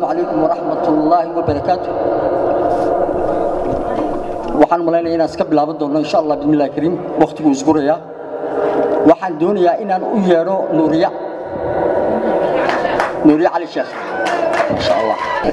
calaykum waraxmat ullaahi wabarakaatu waxaan malaynaya inaan iska bilaaban doono insha allah bismillahi kariim wakhtiguu isgurayaa waxaan doonayaa inaan u yeedho nuuriya nuuriya cali sheekh insha allah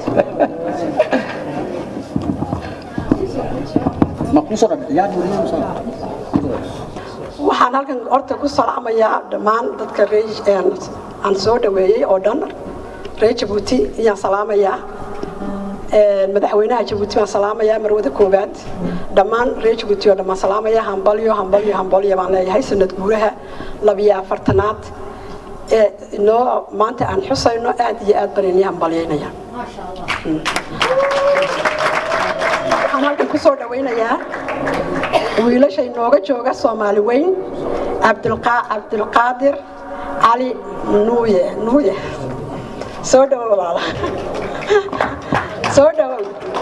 ma kusoo dhabixiyaa nuuriya musa waxaan halkan horta ku salaamayaa dhammaan dadka ree aan soo dhaweeyey oo dhan reer jabuuti ayaan salaamayaa madaxweynaha jabuuti baan salaamayaa marwada koowaad dhammaan reer jabuuti oo dhan baan salaamayaa hambalyo hambalyo hambalyo baan leeyahay sanad guuraha labiyo afartanaad ee inoo maanta aan xusayno aad iyo aad baan inii hambalyaynaya waxaan halkan ku soo dhawaynayaa wiilasha inooga jooga soomaali weyn cabdilqaadir cali nuuye nuuye soo dhawow walaala soo dhawow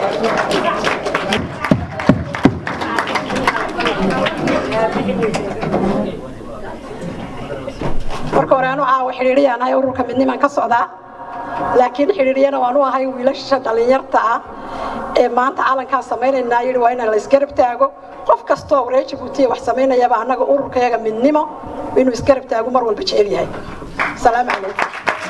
marka hore anu caawa xidhiidhiyaan ahay ururka midnimaan ka socdaa laakiin xidhiidhiyana waan u ahay wiilasha dhallinyarta ah ee maanta calankaa samaynaynaa yidhi waa inaan la isgarab taago qof kastoo reer jabuutiya wax samaynayaba annaga ururkayaga midnimo inuu isgarab taago mar walba jecel yahay asalaamu calaykum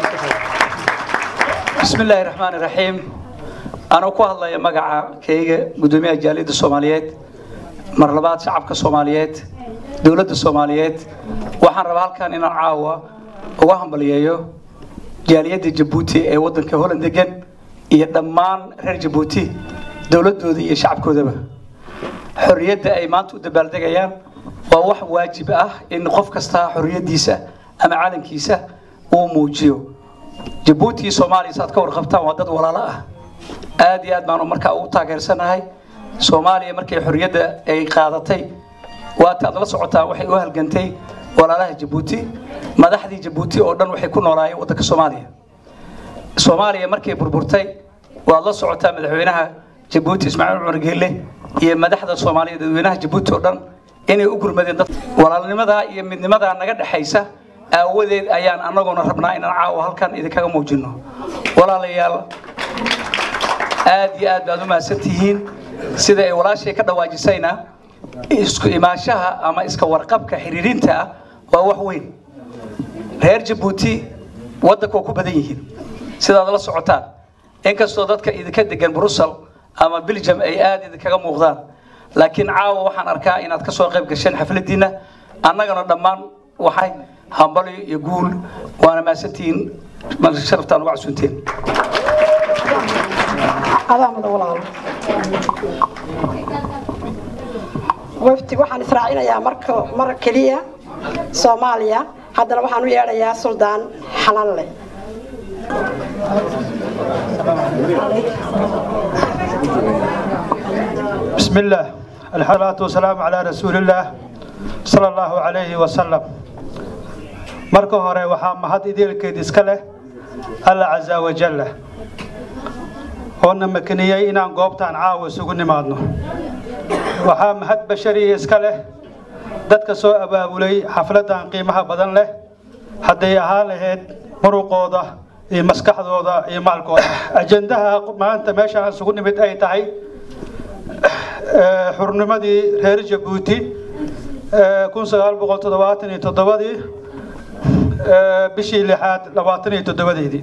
بسم الله الرحمن الرحيم أنا ku hadlaya magaca kayga gudoomiyaha jaaliyadda Soomaaliyeed mar labaad shacabka Soomaaliyeed dawladda Soomaaliyeed waxaan rabaa halkan inaan caawa uga hambaliyeeyo jaaliyadda Djibouti ee wadanka Holland degan iyo dhammaan reer Djibouti dawladooda iyo shacabkoodaba xorriyadda ay maanta u dabaaldegayaan waa wax waajib ah in qof kasta xorriyadiisa ama calankiisa uu muujiyo jabuuti iyo soomaaliya saad ka warqabtaan waa dad walaalo ah aad iyo aad baanu markaa ugu taageersanahay soomaaliya markay xorriyadda ay qaadatay waata aad la socotaan waxay u halgantay walaalaha jabuuti madaxdii jabuuti oo dhan waxay ku noolaayeen waddanka soomaaliya soomaaliya markay burburtay waad la socotaa madaxweynaha jabuuti ismaaciil cumar geelle iyo madaxda soomaaliya dadweynaha jabuuti oo dhan inay u gurmadeen dad walaalnimadaa iyo midnimadaa naga dhexaysa aawadeed ayaan annaguna rabnaa inaan caawa halkan idinkaga muujino walaalayaal aad iyo aad baad u mahadsan tihiin sida ay walaashay ka dhawaajisayna isku imaanshaha ama iska warqabka xiriirinta ah waa wax weyn reer jabuuti waddanka waa ku badan yihiin sidaad la socotaan inkastoo dadka idinka degan brussel ama belgium ay aad idinkaga muuqdaan laakiin caawa waxaan arkaa inaad ka soo qayb gasheen xafladiinna annagana dhammaan waxay hambalyo iyo guul waana mahadsantihiin sharaftaan uga casuunteen adaamada walaalo wafti waxaan israacinayaa marka mar keliya soomaaliya haddana waxaan u yeedhayaa suldaan xalanle بسم الله الصلاة والسلام على رسول الله صلى الله عليه وسلم marka hore waxaa mahad ideelkeed iska leh alla casa wajalla oona makaniyey inaan goobtaan caawa isugu nimaadno waxaa mahad bashariya iska leh dadka soo abaabulay xafladan qiimaha badan leh hadday ahaan lahayd muruqooda iyo maskaxdooda iyo maalkooda ajendaha maanta meesha aan isugu nimid ay tahay xurnimadii reer jabuuti kun sagaal boqol toddobaatan iyo toddobadii bishii lixaad labaatan iyo toddobadeedii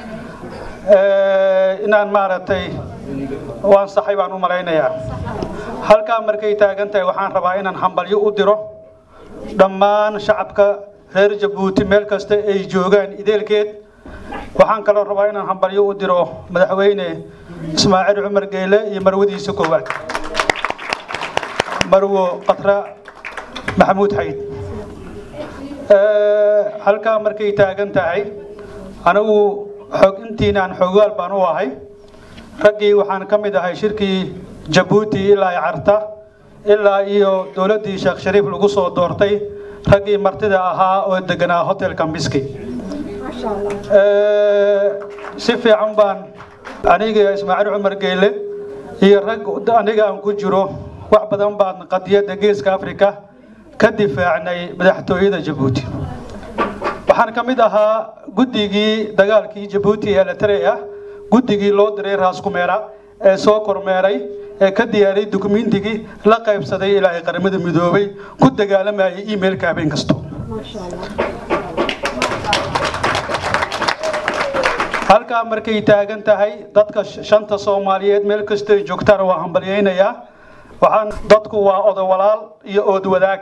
inaan maaragtay waan saxay baan u malaynayaa halkaa markay taagan tahay waxaan rabaa inaan hambalyo u diro dhammaan shacabka reer jabuuti meel kasta ay joogaan ideelkeed waxaan kaloo rabaa inaan hambalyo u diro madaxweyne ismaaciil cumar geyle iyo marwadiisa koowaad marwo qatra maxamuud xayd halkaa markay taagan tahay anigu xog intiinaan xogaal baan u ahay raggii waxaan ka mid ahay shirkii jabuuti ilaa carta ilaa iyo dowladdii sheekh shariif lagu soo doortay raggii martida ahaa oo deganaa hotelka miski si fiican baan aniga ismaaciil cumar geyle iyo rag aniga aan ku jiro wax badan baan qadiyadda geeska afrika ka difaacnay madaxtooyada jabuuti waxaan ka mid ahaa guddigii dagaalkii jabuuti ee eritrea guddigii loo diray raaskumeera ee soo kormeeray ee ka diyaariyey dukumeentigii la qaybsaday ilaahay qaramada midoobay ku dagaalamayay emailka habeen kasto halkaa markay taagan tahay dadka shanta soomaaliyeed meel kasta ay joogtaan waa hambalyaynayaa waxaan dadku waa odowalaal iyo oodwadaag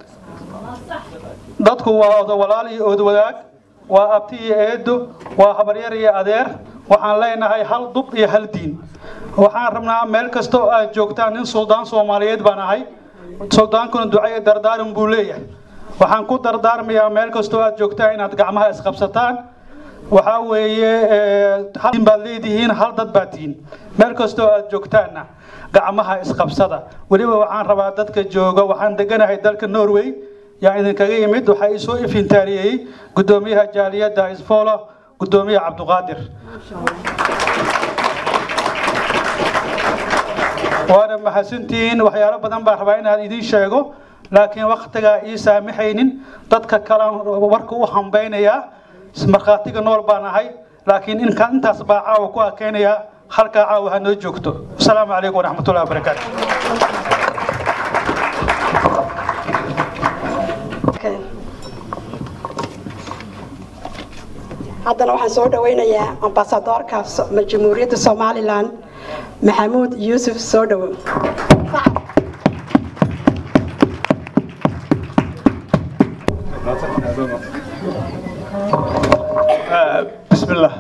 dadku waa odowalaal iyo oodwadaag waa abti iyo eedo waa habaryar iyo adeer waxaan leenahay hal dub iyo hal diin waxaan rabnaa meel kasta oo aad joogtaan nin suldaan soomaaliyeed baan ahay suldaankuna ducaye dardaaran buu leeyahay waxaan ku dardaarmayaa meel kasta oo aad joogtaan inaad gacmaha isqabsataan waxaa weeye hal diin baad leedihiin hal dad baad tihiin meel kasta oo aad joogtaanna gacmaha isqabsada weliba waxaan rabaa dadka jooga waxaan deganahay dalka norway yaa idinkaga yimid waxaa isoo ifintaariyey gudoomiyaha jaaliyadda isfolo gudoomiyaha cabduqaadir waana mahadsantihiin waxyaalo badan baan rabaa inaan idiin sheego laakiin waktigaa ii saamaxaynin dadka kalan warka u hambeynayaa markhaatiga nool baan ahay laakiin inkaan intaas baa caawa ku akeynayaa halkaa caawa ha noo joogto asalaamu calaykum waraxmatullahi wabarakaatu haddana waxaan soo dhawaynayaa ambasadoorka jamhuuriyadda somalilan maxamuud yuusuf soo dhawo بسم الله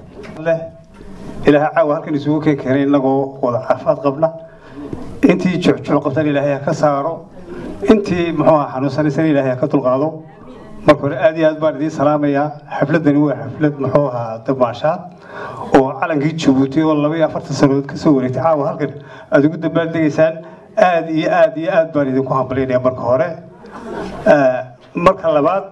إلهي عاوة هلكن يسوق كيرين لقو وضع عفاد قبله انتي جوع قبتان إلهي كسارو انتي محوها حنوسان سن إلهي كتلقاضو marka hore aad iyo aad baan idiin salaamayaa xafladani waa xaflad muxuu ahaa damaashaad oo calankii jabuuti oo laba iyo afartan sannadood kasoo wareegtay caawa halkan aad ugu dabaaldegaysaan aad iyo aad iyo aad baan idinku hambalynayaa marka hore marka labaad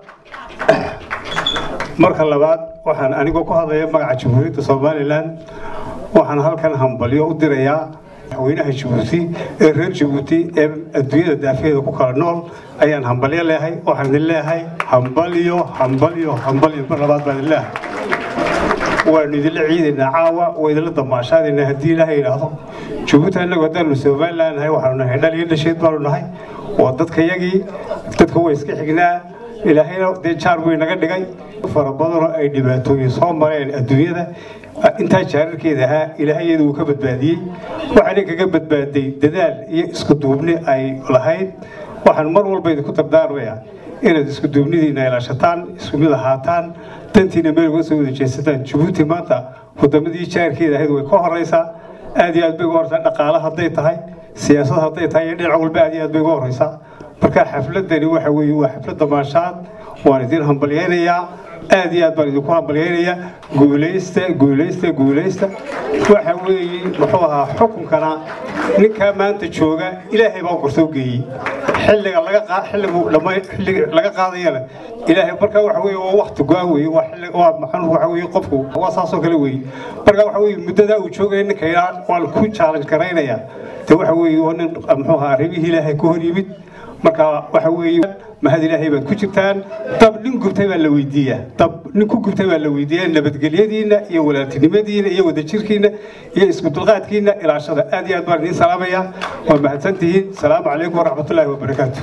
marka labaad waxaan anigoo ku hadlaya magaca jamhuuriyadda somalilan waxaan halkan hambalyo u dirayaa madaxweynaha jabuuti ee reer jabuuti ee adduunyada daafeeda ku kala nool ayaan hambalyo leehay waxaan idin leehay hambalyo hambalyo hambalyo mar labaad baan idin leehay waanu idinla ciidaynaa caawa waa idinla damaashaadaynaa haddii ilaahay yidhaahdo jabuuti annagu haddaanu somalilan nahay waxaanu nahay dhal iyo dhasheed baanu nahay waa dadka yagii dadka way iska xignaa ilaahayna dee jaar way naga dhigay fara badanoo ay dhibaatooyin soo mareen adduunyada intaa jaararkeeda ahaa ilaahayadu uu ka badbaadiyey waxaana kaga badbaaday dadaal iyo isku duubni ay lahayd waxaan mar walba idinku dardaarmayaa inaad isku duubnidiina ilaashataan isku mid ahaataan dantiina meel uga soo wada jeesataan jabuuti maanta wadamadii jaarkeeda ahayd way ka horeysaa aad iyo aad bay uga horeysaa dhaqaale hadday tahay siyaasad hadday tahay iyo dhinac walba aad iyo aad bay uga horeysaa marka xafladani waxa weeye waa xaflad damaashaad waan idin hambalyaynayaa aad iyo aad baan idinku hambalyaynayaa guulaysta guulaysta guulaysta waxa weeye muxuu ahaa xukunkana ninkaa maanta jooga ilaahay baa gorsoo geeyey xilliga laga qaa xilligu dhamay xilliga laga qaadayana ilaahay marka waxa weeye waa waqti go'an weeye waa xilli waa maxan waxa weeye qofku waa saasoo kale weeye marka waxa weeye muddadaa uu joogaya ninka ilaa waan ku challenge garaynayaa de waxa weeye waa nin muxuu ahaa arrimihii ilaahay ku hor yimid marka waxa weeye mahad ilaahay baad ku jirtaan dab nin gubtay baa la weydiiyaa dab nin ku gubtay baa la weydiiyaa nabadgelyadiina iyo walaaltinimadiina iyo wadajirkiina iyo isku dulqaadkiina ilaashada aad iyo aad baan idiin salaamayaa waa mahadsantihiin salaamu calaykum waraxmatullaahi wabarakaatu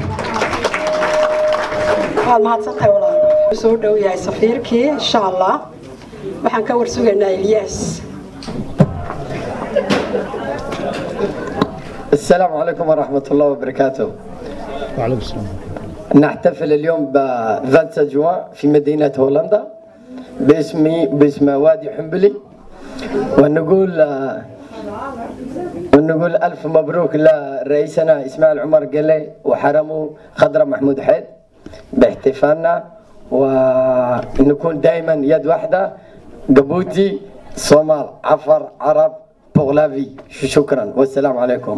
waad mahadsantahay walaal soo dhow yahay safiirkii insha allah waxaan ka warsugaynaa ilyaas السلام عليكم ورحمة الله وبركاته وعليكم السلام نحتفل اليوم ب 27 جوان في مدينة هولندا باسم باسم وادي حنبلي ونقول ونقول ألف مبروك لرئيسنا إسماعيل عمر قلي وحرمه خضرة محمود حيد باحتفالنا ونكون دائما يد واحدة قبوتي صومال عفر عرب بوغلافي شكرا والسلام عليكم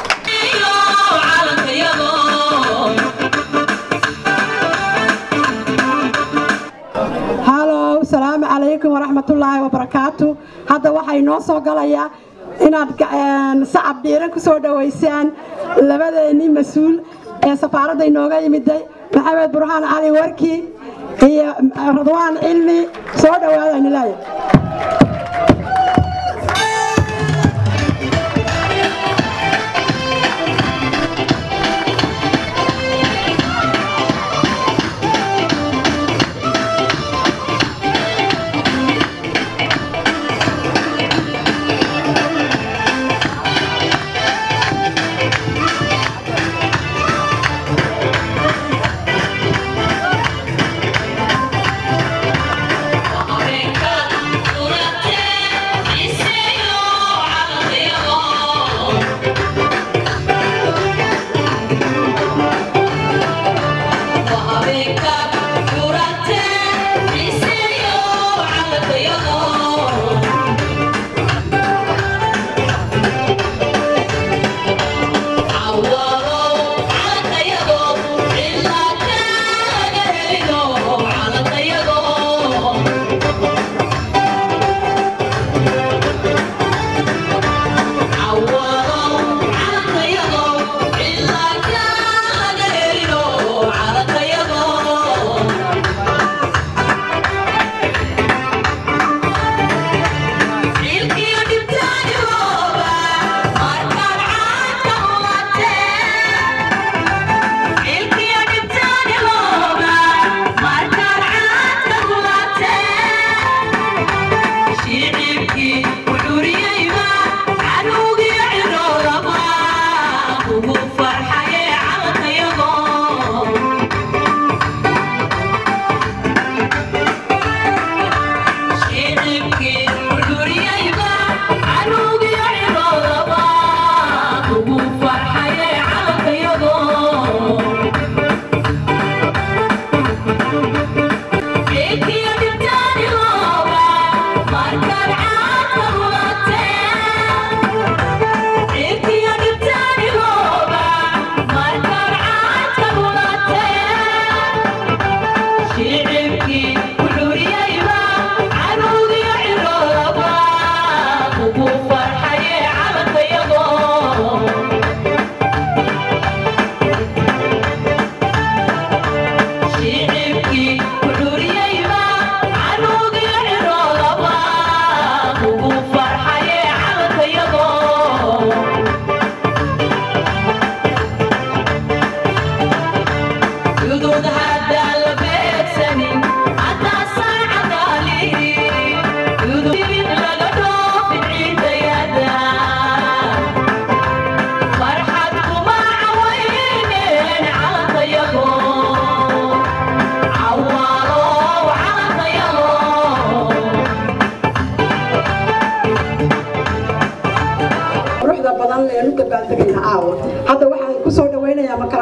halow salaamu calaykum waraxmatullaahi wabarakaatu hadda waxaa inoo soo galayaa inaad sacab dhiiran ku soo dhowaysaan labadeennii mas-uul ee safaaradda inooga yimiday maxamed burhaan cali warki iyo radwaan cilmi soo dhowaada inilaaya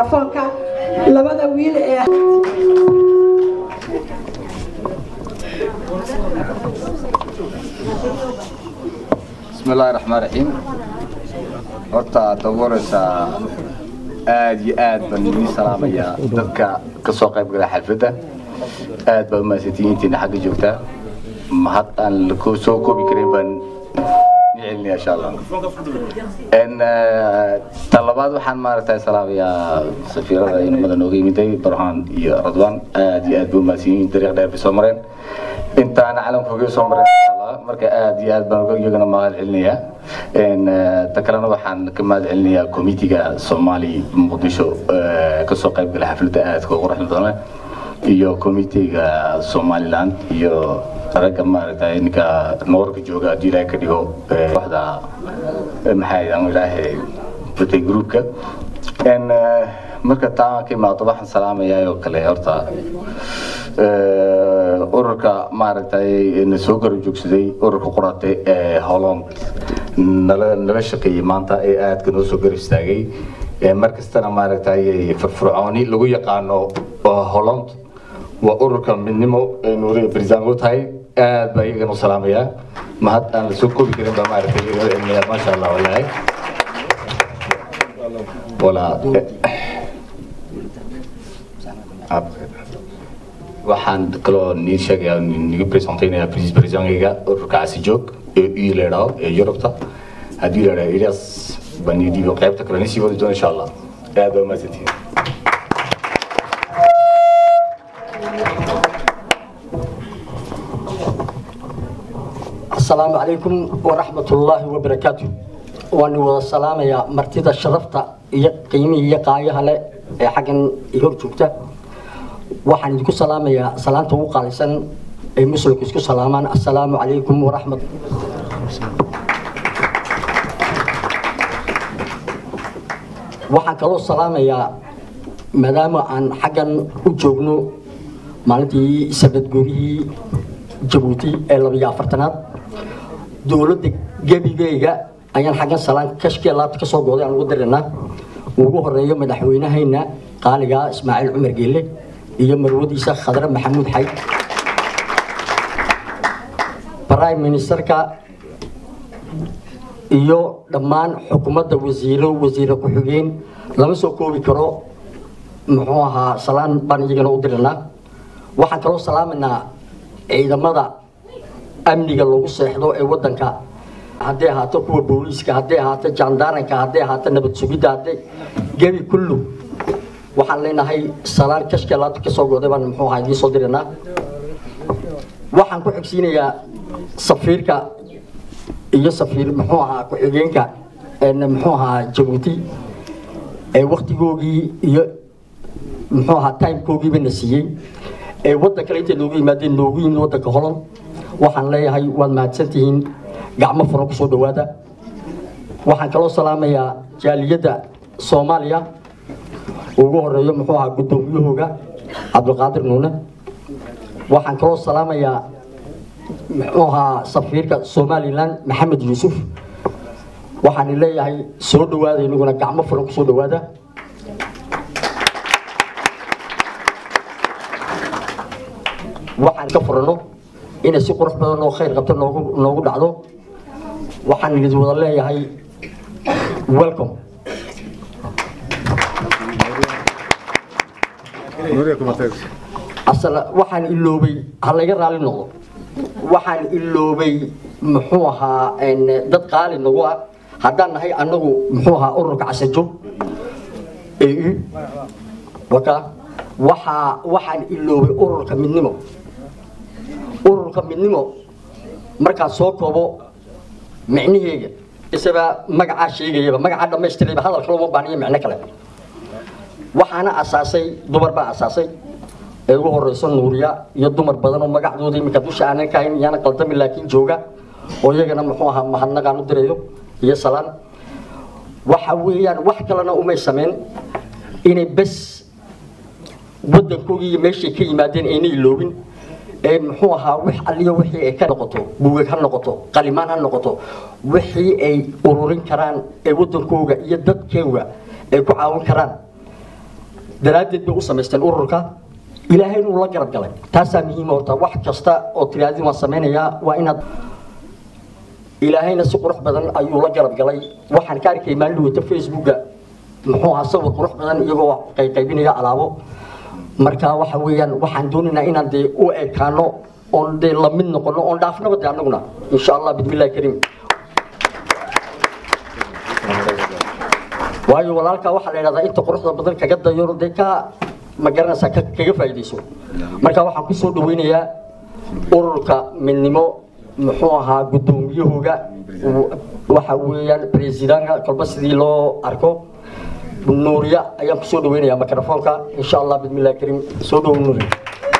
mikrofoonka labada wiil ee بسم الله الرحمن الرحيم horta tabuuraysa aad iyo aad baan idin salaamayaa dadka ka soo qayb gala xalfadda aad baa umahadsantihiin intiina xagga joogtaa mahad aan la ko- soo koobi karin baan ni celinaya insha allah n tan labaad waxaan maaragtay salaamayaa safiirada inamada nooga yimiday barhaan iyo radwan aad iyo aad bay umahadsan yihiin dariiq dheer bay soo mareen intaana calamkooga soo mareen insha allah marka aad iyo aad baan uga iyagana mahad celinayaa n ta kalena waxaan ka mahad celinayaa komitiga soomaali muqdisho ee kasoo qayb gala xafladda aadka u quruxda badan leh iyo komitiga somaliland iyo ragga maaragtay ninka noorka jooga haddii ilaahay ka dhigo ee kooxda ee maxay aan ilaahay batay groupka n marka taa ka imaado waxaan salaamayaa oo kale horta ee, ururka maaragtay na soo garab joogsaday ururka qurate ee holland nala nala shaqeeyey maanta ee aadka noo soo garab istaagay ee mar kastana maaragtay firfircooni lagu yaqaano oo holland waa ururka midnimo ee nuuriga barisaango tahay aad baa iyagana u salaamayaa mahad aan la soo koobi karin baa maaragtay iyagana cilmiyaa maasha allah walaahi walaa waxaan kaloo nii sheegayaa nigu presentaynayaa presis presidentgayga ururka casijoog ee ii leedhaho ee yurubta haddii leedhaho elias baan ii dhiibo qaybta kale nisii wadi doona insha allah aad baa umahadsantihiin السلام عليكم ورحمة الله وبركاته وأنا وضع السلام يا مرتدى شرفتا قيمي يقايها لي حقا يهور جوكتا waxaan idinku salaamayaa salaanta ugu qaalisan ay muslimku isku salaamaan assalaamu calaykum waraxmat waxaan kaloo salaamayaa maadaama aan xaggan u joogno maalintii sabadguurihii jabuuti ee labiyo afartanaad dowladda gebigeyga ayaan xaggan salaan kashkee laabta kasoo gooday aan ugu diraynaa ugu horeeyo madaxweynahayna qaaliga ismaaciil cumar geelle iyo marwadiisa khadre maxamuud xayd prime ministerka iyo dhammaan xukuumadda wasiiro wasiire ku-xigeen lama soo koobi karo muxuu ahaa salaan baan iyagana u diranaa waxaan kaloo salaamaynaa ciidamada amniga lagu seexdo ee wadanka hadday ahaato kuwa booliiska hadday ahaato jaandaaranka hadday ahaato nabad sugidda hadday gebi kullu waxaan leenahay salaan kashka laabta kasoo gooday baan muxuu ahaa idiin soo diranaa waxaan ku xigsiinayaa safiirka iyo safiir muxuu ahaa ku-xigeenka een muxuu ahaa jabuuti ee waktigoogii iyo muxuu ahaa timekoogiiba na siiyey ee waddan kale intay noogu yimaadeen noogu yimid waddanka holland waxaan leeyahay waad mahadsantihiin gacmo furan kusoo dhawaada waxaan kaloo salaamayaa jaaliyadda soomaaliya ugu horeeyo muxuu ahaa guddoomiyahooga cabdulqaadir nuune waxaan kaloo salaamayaa muxuu ahaa safiirka somalilan maxamed yuusuf waxaan leeyahay soo dhawaada inaguna gacmo furan kusoo dhawaada waxaan ka furano inay si qurux badan oo khayr qabto noogu noogu dhacdo waxaan idin wada leeyahay welcome asala waxaan iloobay ha laga raali noqdo waxaan iloobay muxuu ahaa een, dad qaali nagu ah haddaan nahay annagu muxuu ahaa ururka casajo au waka waxaa waxaan iloobay ururka midnimo ururka midnimo markaan soo koobo micniheega isaba magacaa sheegayaba magacaa dhammaystirayba hadalka looma baaniyo micno kale waxaana asaasay dumar baa asaasay ee ugu horeyso nuuriya iyo dumar badan oo magacdooda iminka dusha aanan ka hayn iyaana qaldami laakiin jooga oo iyagana muxuu ahaa mahadnaqaan u dirayo iyo salaan waxa weeyaan wax kalena umay sameyn inay bes waddankoogii iyo meeshay ka yimaadeen aynay iloobin ee muxuu ahaa wix alliyo wixii ay ka noqoto buugag ha noqoto qalimaan ha noqoto wixii ay ururin karaan ee waddankooga iyo dadkeega ay ku caawin karaan daraaddeed bay u samaysteen ururka ilaahay inuu la garab galay taasaa muhiima horta wax kasta oo tiraadin waan samaynayaa waa inaad ilaahayna si qurux badan ayuu la garab galay waxaan ka arkay maalin wata facebooka muxuu ahaa sawir qurux badan iyagoo qayqaybinaya alaabo marka waxa weeyaan waxaan doonaynaa inaan dee u ekaano oon dee la mid noqono oon dhaafnaba dee annaguna insha allah bismillahi kariim waayo walaalkaa waxaa la yidhahdaa inta quruxda badan kaga dayo dee ka ma garanaysaa ka- kaga faa'iidayso marka waxaan kusoo dhaweynayaa ururka midnimo muxuu ahaa guddoomiyahooga w- waxa weeyaan presidanka kolba sidii loo arko nuuriya ayaan kusoo dhaweynayaa mikrofoonka insha allah bismillahi kariim soo dhowo nuuriya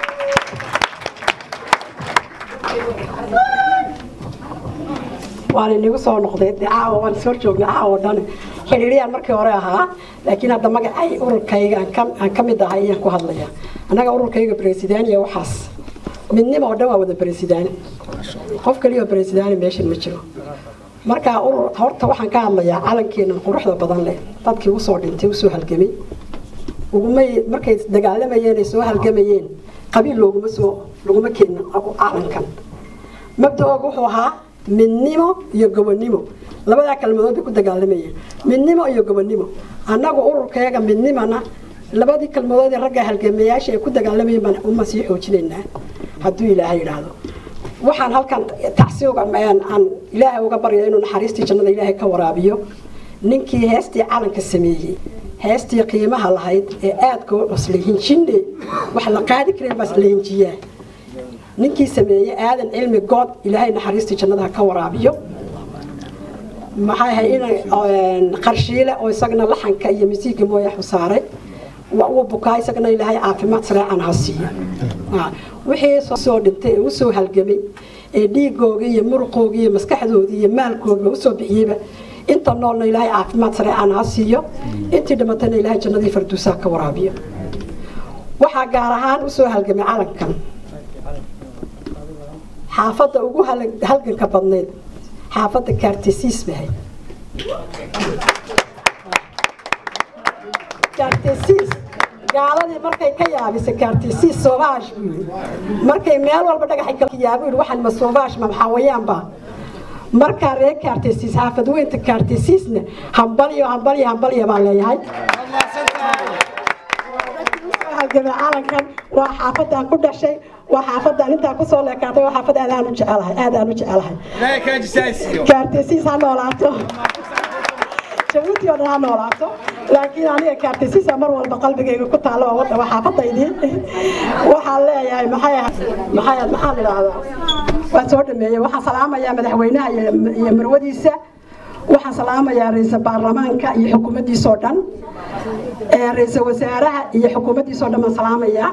waan inigu soo noqday dee caawa waan soo joognay caawa dhan xidhiiriyaan markii hore ahaa laakiin hadda magacay ururkayga aan ka- aan ka mid ahay ayaan ku hadlaya annaga ururkayga bresidaaniya waxaas midnimo oo dhan waa wada bresidaani qof kaliya oo bresidaani meeshan ma jiro marka urur horta waxaan ka hadlayaa calankeenan quruxda badan leh dadkii usoo dhintay usoo halgamay ugumay markay dagaalamayeen ay soo halgamayeen qabiil looguma soo laguma keenin calankan mabda-ooga wuxuu ahaa midnimo iyo gobonimo labadaa kalmadood bay ku dagaalamayeen midnimo iyo gobonimo annagu ururkeega midnimana labadii kalmadood ee ragga halgamayaasha ay ku dagaalamayeen baan uma sii xoojinaynaa hadduu ilaahay yidhaahdo waxaan halkan tacsiuga aan aan ilaahay uga barya inuu naxariistii jannada ilaahay ka waraabiyo ninkii heestii calanka sameeyey heestii qiimaha lahayd ee aadka u cuslay hinjinde wax la qaadi karin baas la hinjiyaa ninkii sameeyey aadan cilmi good ilaahay naxariistii jannadaha ka waraabiyo maxay ahay in qarshiile oo isagana laxanka iyo misiiga mooya xusaaray waa uu bukaa isagana ilaahay caafimaad sareecan ha siiyo Ah, wixii soo- soo dhintay ee usoo halgamay ee dhiigoogii iyo muruqoogii iyo maskaxdoodii iyo maalkoogiba usoo bixiyeyba inta noolna ilaahay caafimaad sareecan ha siiyo intii dhimatayna ilaahay jannadii farduusaha ka waraabiyo waxaa gaar ahaan usoo halgamay calankan xaafadda ugu hal- halganka badnayd xaafadda kaartesiis bahay kaartesiis gaaladii markay ka yaabisay kaartesiis soobaash buu yidhi markay meel walba dhagaxay ka yaabo yidhi waxaan ma soobaash ma maxaawayaanba markaa reer kaartesiis xaafad weynta kaartesiisna hambalyo hambalyo hambalyo baan leeyahay halgamay calankan waa xaafadaan ku dhashay waa xaafadaan intaan kusoo leekaatay waa xaafad aad aan u jecelahay aad aan u jecelahay kaartesiis ha noolaato jabuuti oo dhan ha noolaato laakiin aniga kaartesiisa mar walba qalbigayga ku taalo waa wada waa xaafadaydii waxaan leeyahay maxay ahayd maxay ahayd maxaan idhaahdaa waan soo dhameeyey waxaan salaamayaa madaxweynaha iyo iyo marwadiisa waxaan salaamayaa ra-iisul baarlamaanka iyo xukuumaddiisoo dhan ee ra-iisul wasaaraha iyo xukuumaddiisoo dhan baan salaamayaa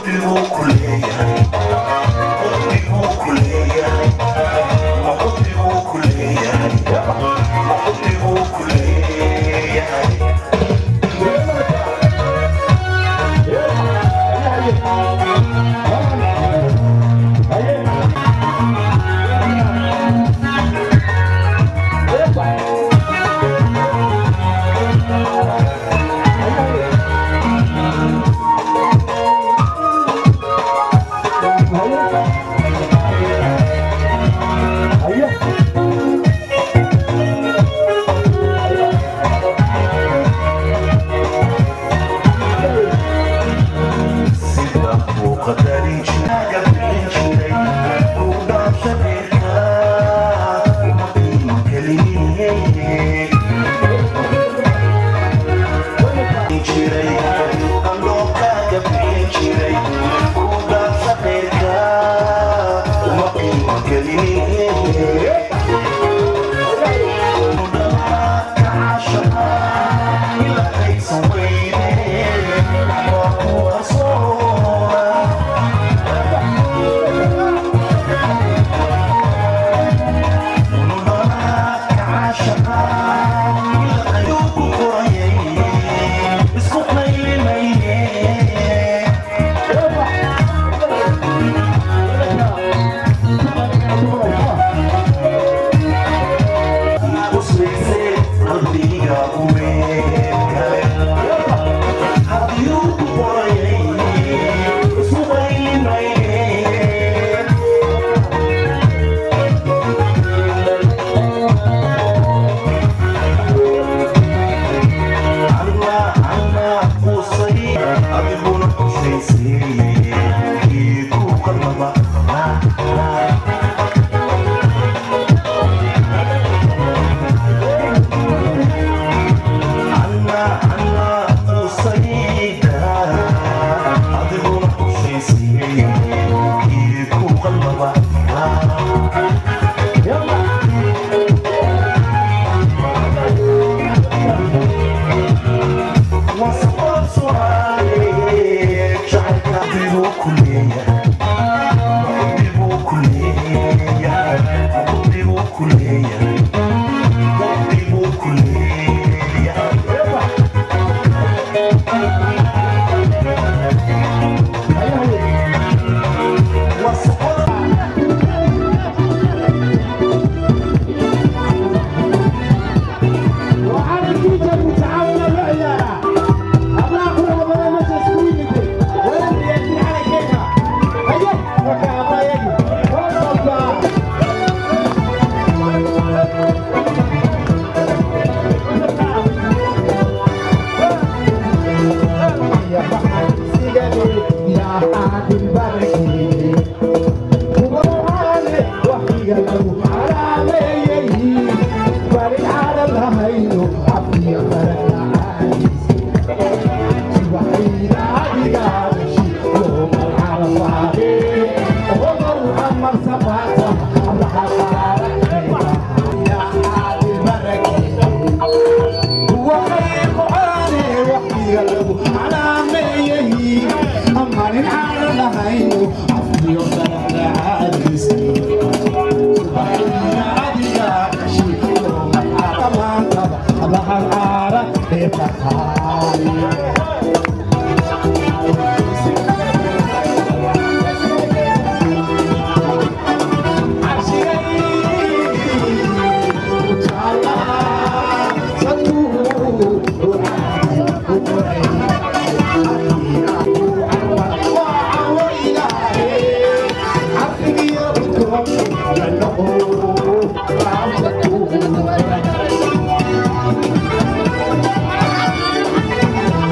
Thank you.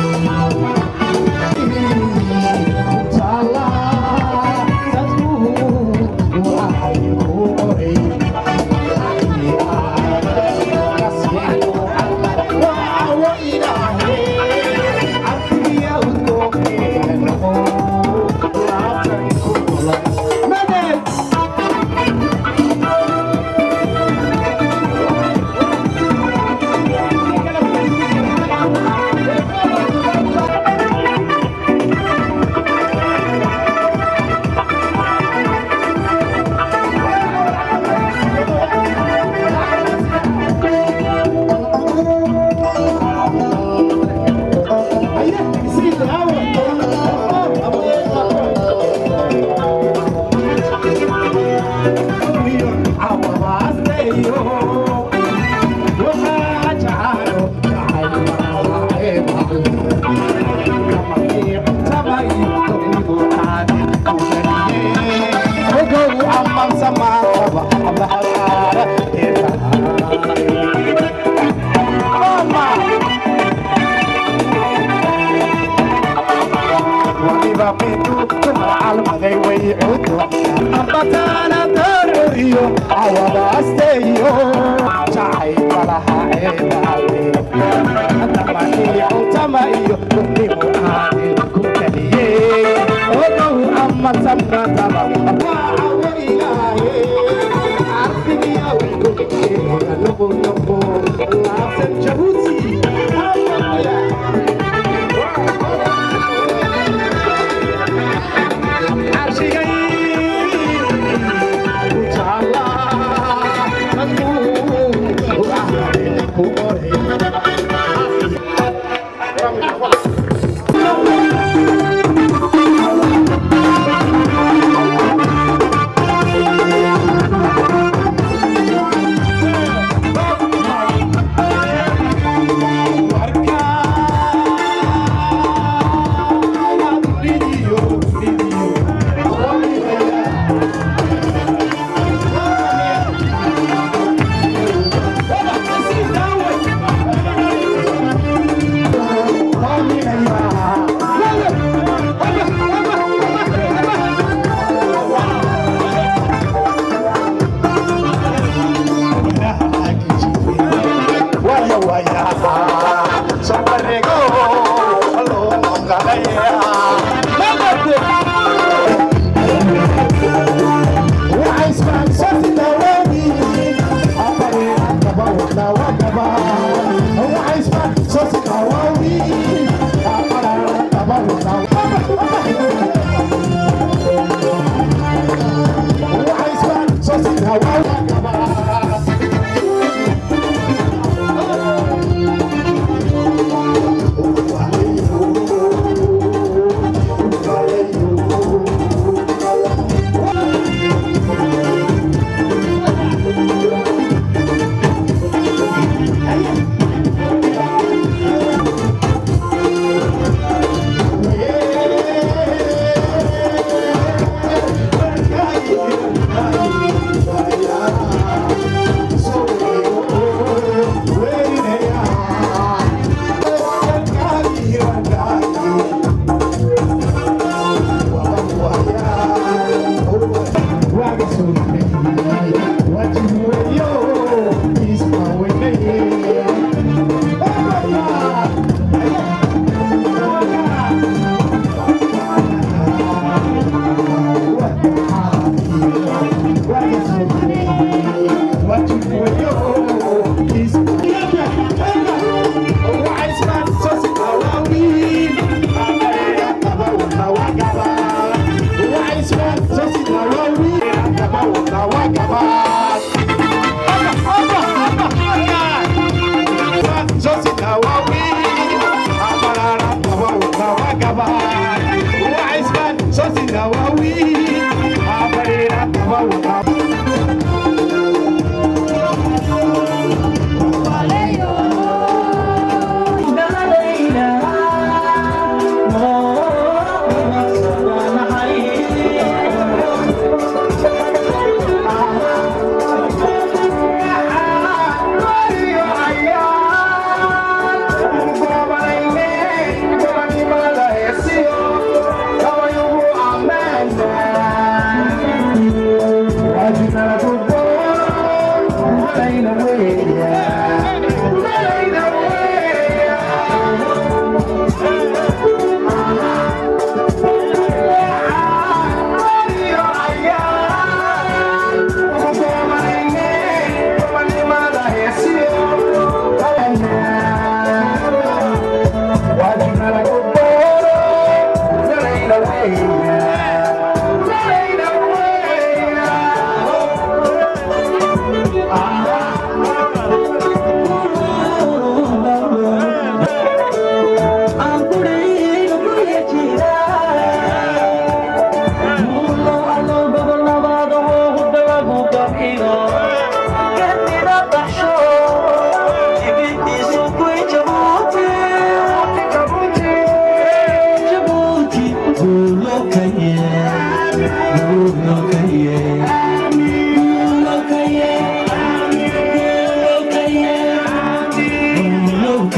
calmaday way cudu ambataana daruriyo awabaasteeyo jacayga laha ceebaale damanii cutama iyo gudnimu aadin ku kaliyey ogow ama samrataba waacawo ilaahe arfigiya waygogeega noqo noqo laabtan jabuuti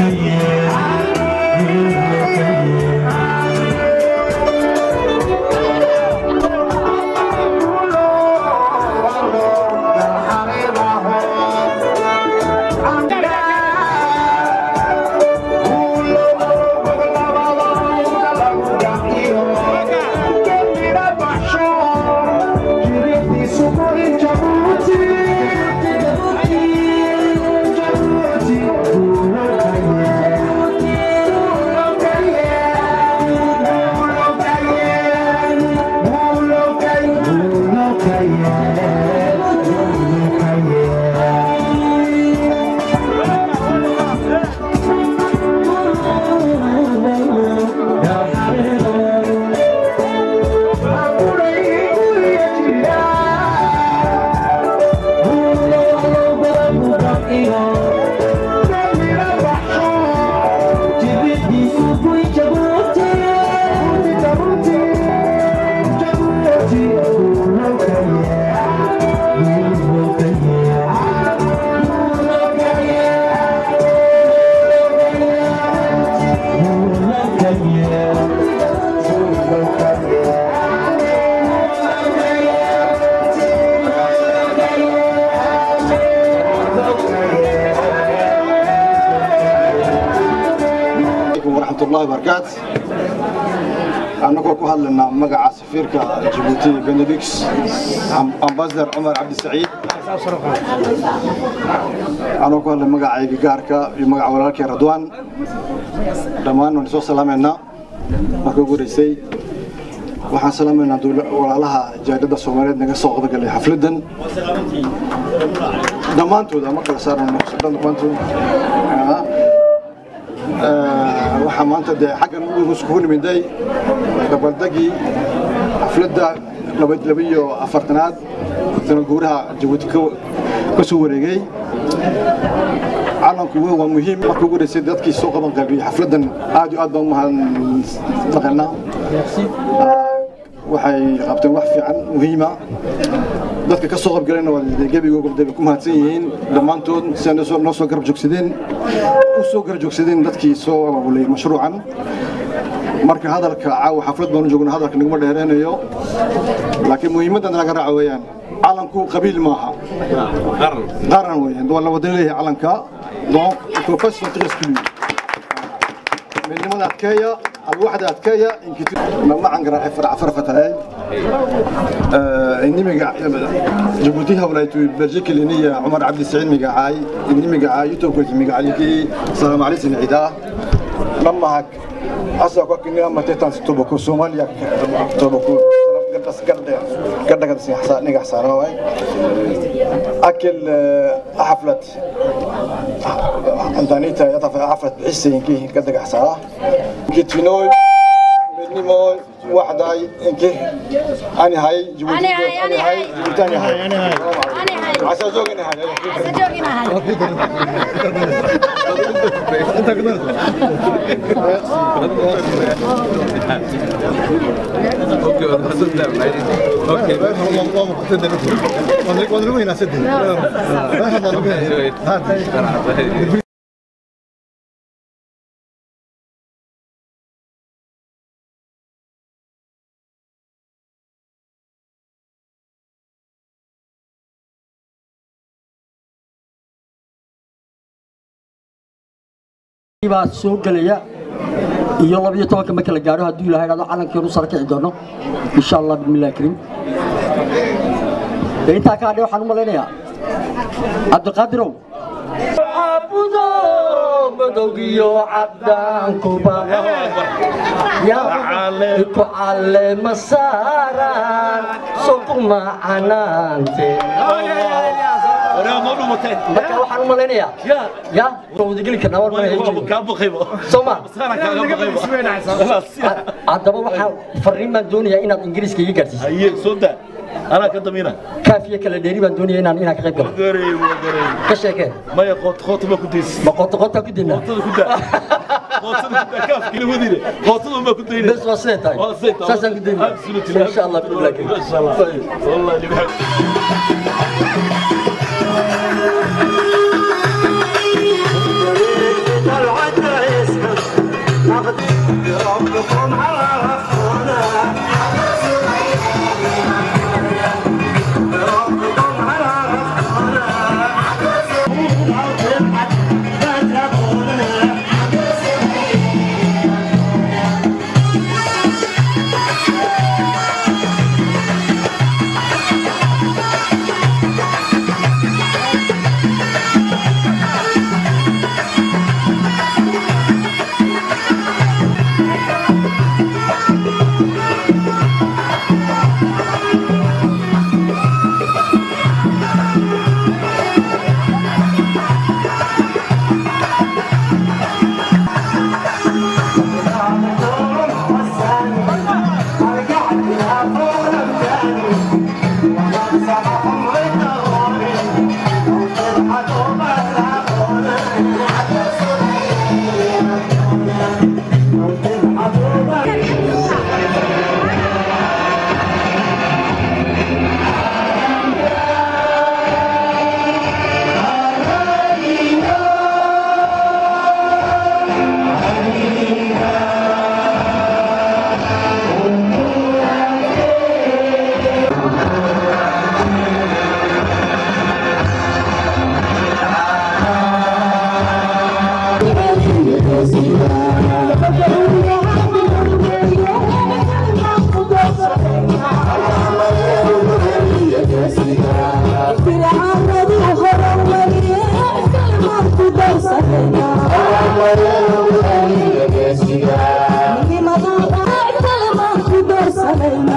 Yeah. waraxmatullahi wabarakaatu annagoo ku hadlaynaa magaca safiirka jabuuti benedix ambasador cumar cabdisaciid anoo ku hadlay magacayga gaarka iyo magaca walaalkii radwaan dhammaan waan soo salaamaynaa marka ugu horeysay waxaan salaamaynaa walaalaha jaadada soomaaliyeed naga soo qodgalay xafladan dhammaantood ama kala saaran dhammaantood waxaa maanta dee xaggan iskugu nimiday dabaldegii xafladda labiyo afartanaad sana guuraha jabuuti ka soo wareegay calanku waa muhiim marka ugu horeysay dadkii soo qaban qalbiyey xafladdan aad iyo aad baan umahadnaqaynaa waxay qabteen wax fiican muhiima dadka ka soo qaybgalayna waa gebigooda ku mahadsan yihiin dhammaantood siday noo soo garab joogsadeen u soo garab joogsadeen dadkii soo abaabulay mashruucan marka hadalka caawa xaflad baanu joogna hadalka naguma dheereynayo laakiin muhiimadda naga raaca weeyaan calanku qabiil maaha qaran weeyaan waa la wada leeyahay calanka donc il faut pas se sentir exclu midnimada adkeeya alwaxda adkeeya macan garaace farfatay inimiga jabuuti hawlaytu belgique liniya cumar cabdi saciid migacaay inimiga youtube migacaliki salaam alaykum ciidaa namahak asa kwa kinia matetan toboko somalia toboko gadas gadda gadda gadas xasa niga xasana way akil xaflat antanita yatafa xaflat bixisayinki gadda xasana kitinoy midnimoy waxday inki ani hay jibuuti ani hay jibuuti ani hay ani hay asa joogina hay asa joogina hay baa soo gelaya iyo labiyo tobanka marka la gaadho hadduu ilahay dhado calankeenu sara kici doono insha allah bismillahi kariim dee intaa ka hadhe waxaan u malaynayaa cabdiqaadirow caabudo madowgiyo cabdaankuba ku caleema saaraan sokuma canaante marka waxaan u malaynayaa ya wadageli karnaa waan mana soma haddaba waxaa fariin baan doonayaa inaad ingiriiska iga gaarsiiso anaa ka damiina kaafiya kala dheeri baan doonaya inaan inaan ka qayb galo ka sheekee maya qoot qoota ma ku daysi ma qoota qoota ku dinaa qootada ku daa qootada ku daa kaafki la wadine qootada ma ku dayne bes waa sidee tahay saasaan ku daynaa insha allah billahi insha allah wallahi ربكم على ربكم على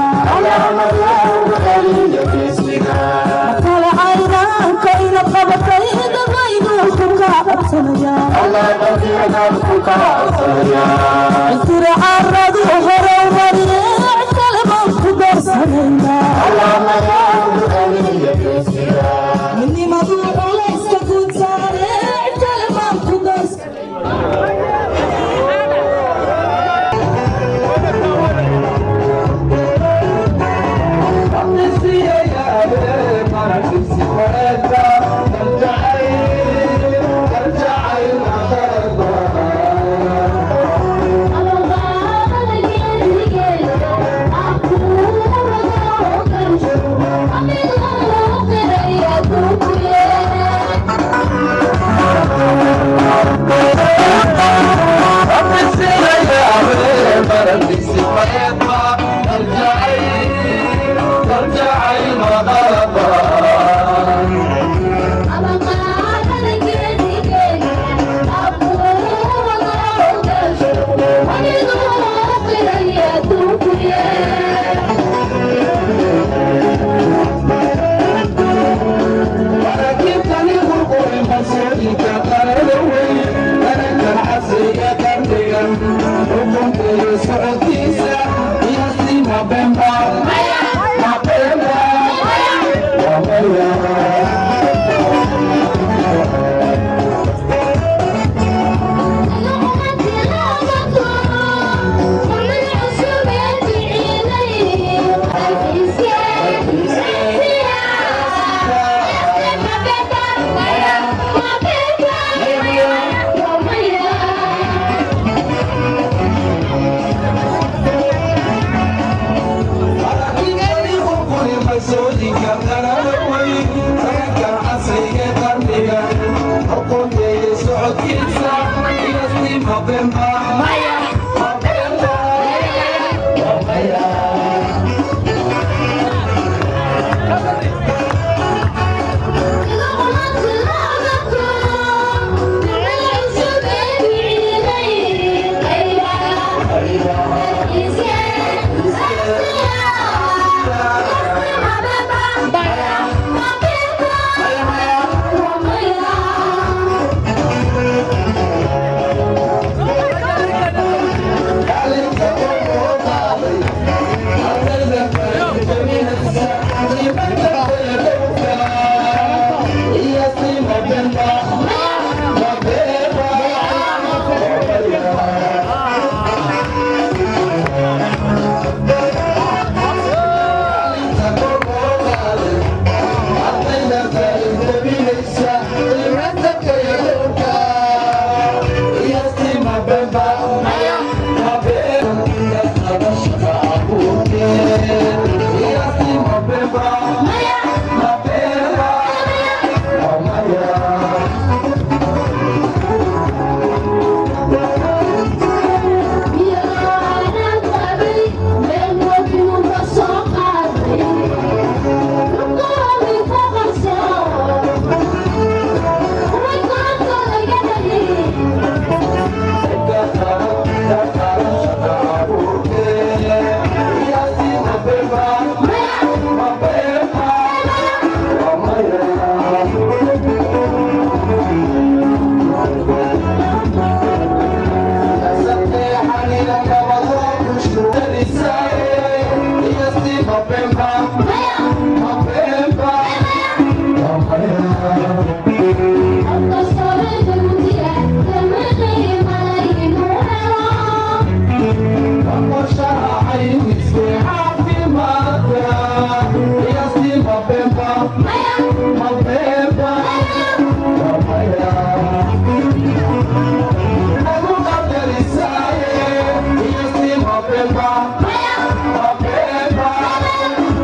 Mapema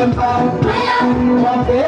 Thank you.